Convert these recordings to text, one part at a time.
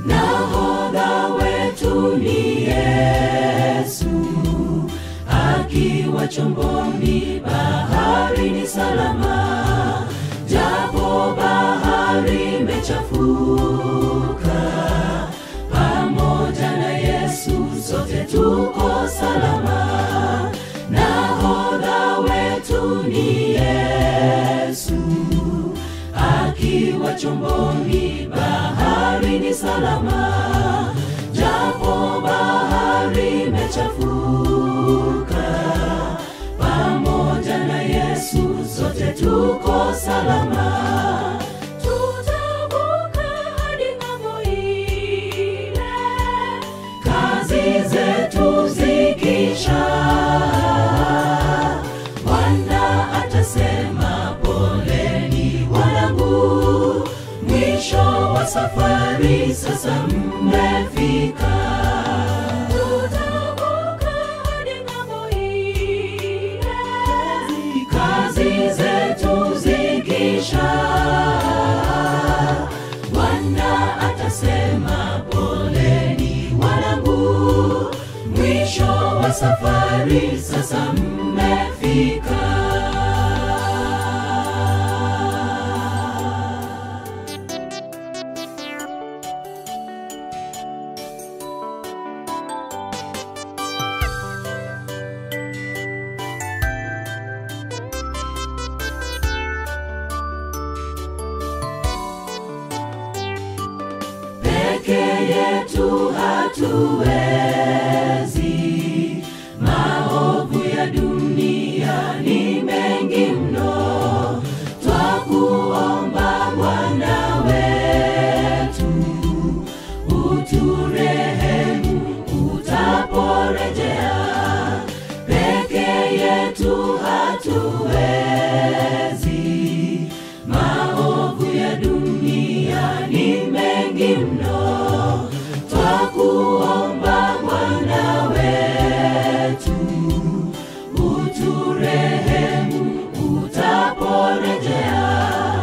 nahodha wetu ni Yesu, akiwa chomboni baharini salama, japo bahari imechafuka, pamoja na Yesu sote tuko salama. Nahodha wetu ni Yesu, akiwa chomboni baharini salama, japo bahari imechafuka, pamoja na Yesu sote tuko salama. Tutavuka hadi ng'ambo ile, kazi zetu zikisha, Bwana atasema poleni wanangu, mwisho wa safari sasa mmefika. Tutavuka hadi ng'ambo ile, kazi zetu zikisha, Bwana atasema poleni wanangu, mwisho wa safari sasa mmefika. peke yetu hatuwezi. Maovu ya dunia ni mengi mno, twakuomba Bwana wetu, uturehemu utaporejea. Peke yetu hatuwezi, maovu ya dunia ni mengi mno, twakuomba Bwana wetu, uturehemu utaporejea.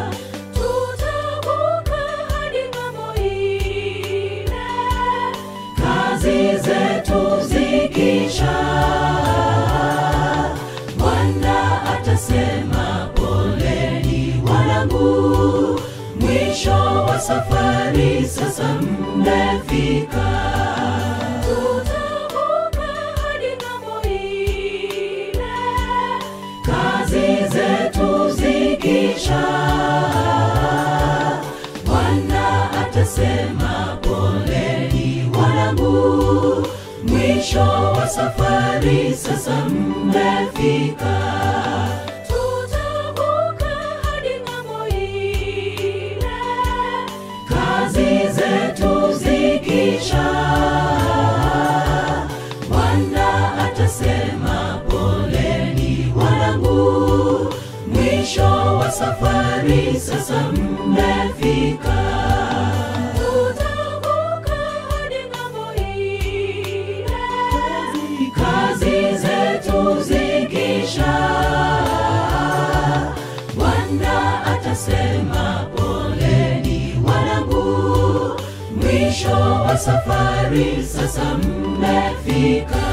Tutavuka hadi ng'ambo ile, kazi zetu zikisha, Bwana atasema poleni wanangu, mwisho wa safari sasa mmefika. Tutavuka hadi ng'ambo ile, kazi zetu zikisha, Bwana atasema poleni wanangu, mwisho wa safari sasa mmefika. Tutavuka hadi ng'ambo ile, kazi zetu zikisha, Bwana atasema poleni wanangu, mwisho wa safari sasa mmefika. Tutavuka hadi ng'ambo ile, kazi zetu zikisha, Bwana atasema poleni wanangu, mwisho wa safari sasa mmefika.